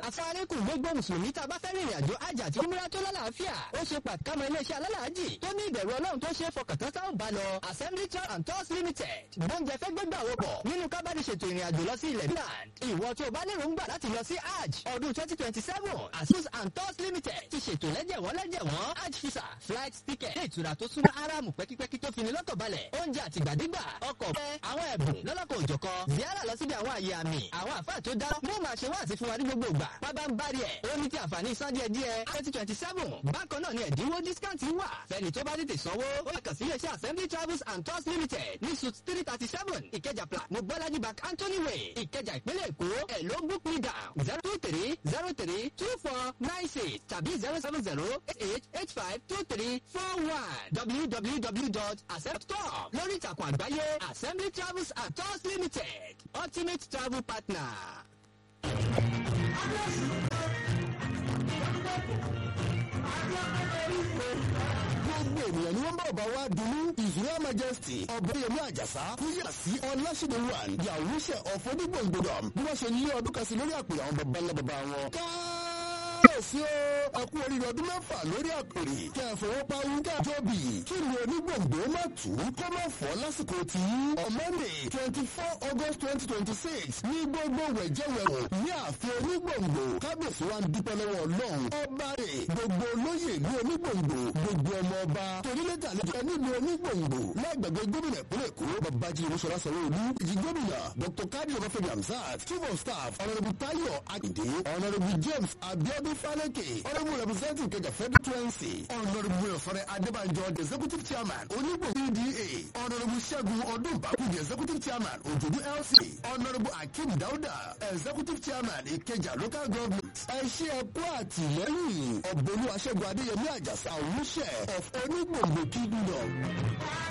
asalaamualeykum gbogbo mùsùlùmí tá a bá fẹ́ rìnrìn àjò àjà àti umrah tó lálàáfíà ó ṣe pàtàkì iléeṣẹ́ alálàájì tó ní ìbẹ̀rù ọlọ́run tó ṣe é fọkàntán táwọn bá lọ assembly tour and tours limited bóúnjẹ fẹ́ gbégbà wò pọ̀ nínú kábàdì ṣètò ìrìn àjò lọ sí ilẹ̀ England ìwọ tó o bá lérò ń gbà láti lọ sí hajj ọdún twenty twenty seven asus and tours limited ti ṣètò lẹ́jẹ̀wọ́n lẹ́jẹ̀wọ́n hajj visa flight ticket ilé ìtura tó súnmọ́ aráàmù pẹ́kípẹ́kí tó fini lọ́kàn balẹ̀ oúnjẹ àtìgbàdégbà ọkọ̀ fẹ́ àwọn ẹ̀bùn lọ́lọ́kọ̀ òjọ̀kọ ziara lọ síbi àwọn àyè àmì àwọn àfáà tó dá mú máa ṣe wá àti fún wa ní gbogbo ìgbà pábá ń bá rí ẹ̀ ó ní ti àǹfààní san díẹ̀ díẹ̀ twenty twenty seven bákan náà ni ẹ̀dínwó discount wà fẹ́ni tó bá tètè sanwó ó yẹ kàn sí iléeṣẹ́ assembly travels and tours limited ní suit three thirty seven ìkẹjà pla mobolaji bank anthony way ìkẹjà ìpínlẹ̀ èkó ẹ̀ ló book me down zero two three zero three two four nine six tàbí zero seven zero eight eight eight five two three four one www.accept.com lórí ìtàkùn àgbáyé assembly travels and tours limited ultimate travel partner. gbogbo ènìyàn ni wọ́n bá ọba wa dunu ìṣúra majesty ọ̀bẹ̀yẹmí àjàsá kúyà sí ọláṣẹ́dẹ̀ one yàwúṣẹ́ ọ̀fọ́dúgbòǹgbòdò bí wọ́n ṣe ní ọdún kan sí lórí àpèrè àwọn baba ńlá baba wọn. káàsì o ẹkú oríire ọdún mẹ́fà lórí àpèrè kẹ́ ẹ fowó pawú kẹ́ ẹ tóbi kí ni onígbòǹgbò má tù ú kó má fọ́ lásìkò tí on Monday twenty four August twenty twenty six ní gbogbo wẹ̀jẹ̀wẹ̀wò ní ààfin onígbòǹgbò kábíyèsí wa ń dúpẹ́ lọ́wọ́ ọlọ́run ọba rẹ̀ gbogbo olóyè ìlú onígbòǹgbò gbogbo ọmọ ọba torílẹ̀dà àlejò nílùú onígbòǹgbò láìgbàgbé gómìnà ìpínlẹ̀ èkó babájí olúṣọlá sanwó-olú ìjì gómìnà dr kadi ọbáfẹ́mi hamzat chief of staff honourable tayo akinde honourable james abiodun faleke honourable representative kẹjà federal twenty honourable ọ̀fọ̀rẹ́ adébánjọ the executive chairman onígbò pda honourable ṣẹ́gun ọdúnbàkú the executive chairman òjòdú lc honourable akeem dauda executive chairman ìkẹjà local government ẹ ṣe ẹkú àtìlẹ́yìn ọ̀bọ̀lú aṣẹ́gun adéyẹmí àjàsà òwúṣẹ́ of onígbòǹgbò kingdom.